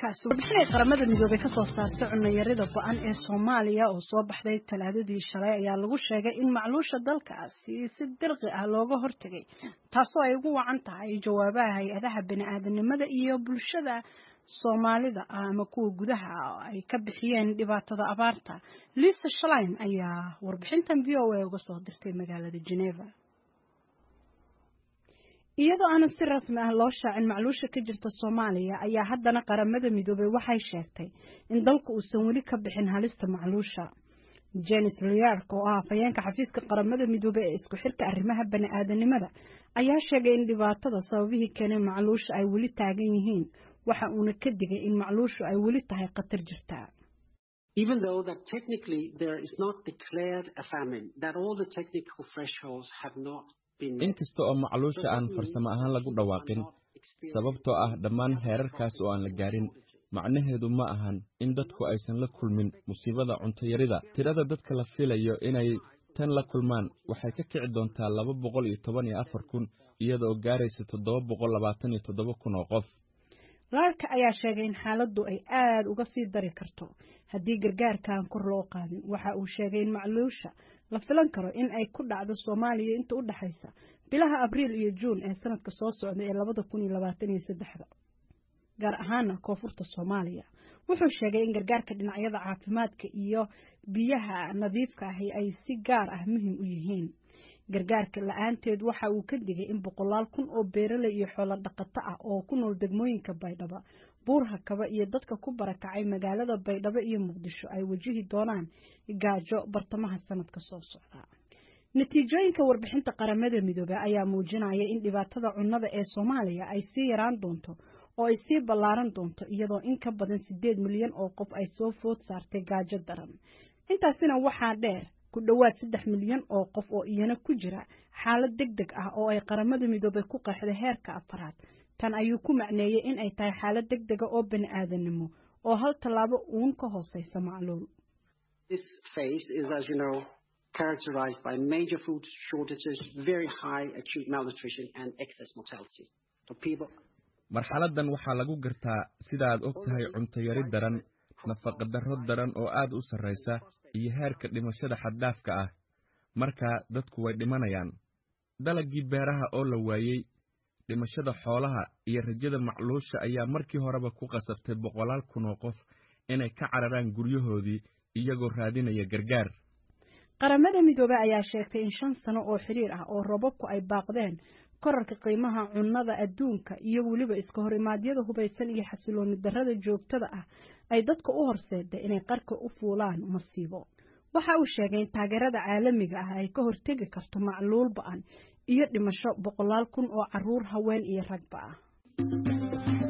kaasi warbixinay qaramada midoobay ka soo saartay cunayarida go-an ee soomaaliya oo soo baxday talaadadii shalay ayaa lagu sheegay in macluusha dalkaasi si dirqi ah looga hortegay taasoo ay ugu wacan tahay jawaabaha hay-adaha bani-aadanimada iyo bulshada soomaalida ah ama kuwa gudaha ay ka bixiyeen dhibaatada abaarta lisa shalein ayaa warbixintan v o a uga soo dirtay magaalada geneva iyadoo aanan si rasmi ah loo shaacin macluusha ka jirta soomaaliya ayaa haddana qaramada midoobay waxay sheegtay in dalku uusan weli ka bixin halista macluusha jenis liark oo ah afhayeenka xafiiska qaramada midoobey ee isku xirka arrimaha bani-aadanimada ayaa sheegay in dhibaatada sababihii keenay macluusha ay weli taagan yihiin waxa uuna ka digay in macluushu ay weli tahay khatar jirta Even though that technically there is not declared a famine, that all the technical thresholds have not inkasta oo macluusha aan farsamo ahaan lagu dhawaaqin sababtoo ah dhammaan heerarkaas oo aan la gaarin macnaheedu ma ahan in dadku aysan la kulmin musiibada cuntayarida tirada dadka la filayo inay tan la kulmaan waxay ka kici doontaa laba boqol iyo toban iyo afar kun iyada oo gaaraysa toddoba boqol labaatan iyo toddoba kun oo qof laarka ayaa sheegay in xaaladdu ay aada uga sii dari karto haddii gargaarkaan kor loo qaadin waxa uu sheegay in macluusha la filan karo in ay ku dhacdo soomaaliya inta u dhexaysa bilaha abriil iyo juun ee sanadka soo socda ee labada kun iyo labaatan iyo saddexda gaar ahaana koonfurta soomaaliya wuxuu sheegay in gargaarka dhinacyada caafimaadka iyo biyaha nadiifka ahi ay si gaar ah muhiim u yihiin gargaarka la-aanteed waxa uu ka digay in boqolaal kun oo beeraley iyo xoolo dhaqato ah oo ku nool degmooyinka baydhabo buurhakaba iyo dadka ku barakacay magaalada baydhabo iyo muqdisho ay wajihi doonaan gaajo bartamaha sanadka soo socda natiijooyinka warbixinta qaramada midoobey ayaa muujinaya in dhibaatada cunnada ee soomaaliya ay sii yaraan doonto oo ay sii ballaaran doonto iyadoo in ka badan siddeed milyan oo qof ay soo food saartay gaajo daran intaasina waxaa dheer ku dhowaad saddex milyan oo qof oo iyana ku jira xaalad deg deg ah oo ay qaramada midoobey ku qeexday heerka afaraad tan ayuu ku macneeyey in ay tahay xaalad deg dega oo bani aadanimo oo hal tallaabo uun ka hooseysa macluul characterized by major food shortages, very high acute malnutrition and excess mortality. So people marxaladdan waxaa lagu gartaa sida aad og tahay cuntayari daran nafaqadarro daran oo aad u sarraysa iyo heerka dhimashada xaddhaafka ah markaa dadku way dhimanayaan dalaggii beeraha oo la waayey dhimashada xoolaha iyo rajada macluusha ayaa markii horeba ku qasabtay boqolaal kun oo qof inay ka cararaan guryahoodii iyagoo raadinaya gargaar qaramada midoobey ayaa sheegtay in shan sano oo xiriir ah oo robabku ay baaqdeen korarka qiimaha cunnada adduunka iyo weliba iska hor imaadyada hubaysan iyo xasilooni darrada joogtada ah ay dadka u horseeday inay qarka u fuulaan masiibo waxa uu sheegay in taageerada caalamiga ah ay ka hortegi karto macluul ba-an iyo dhimasho boqolaal kun oo caruur haween iyo ragba ah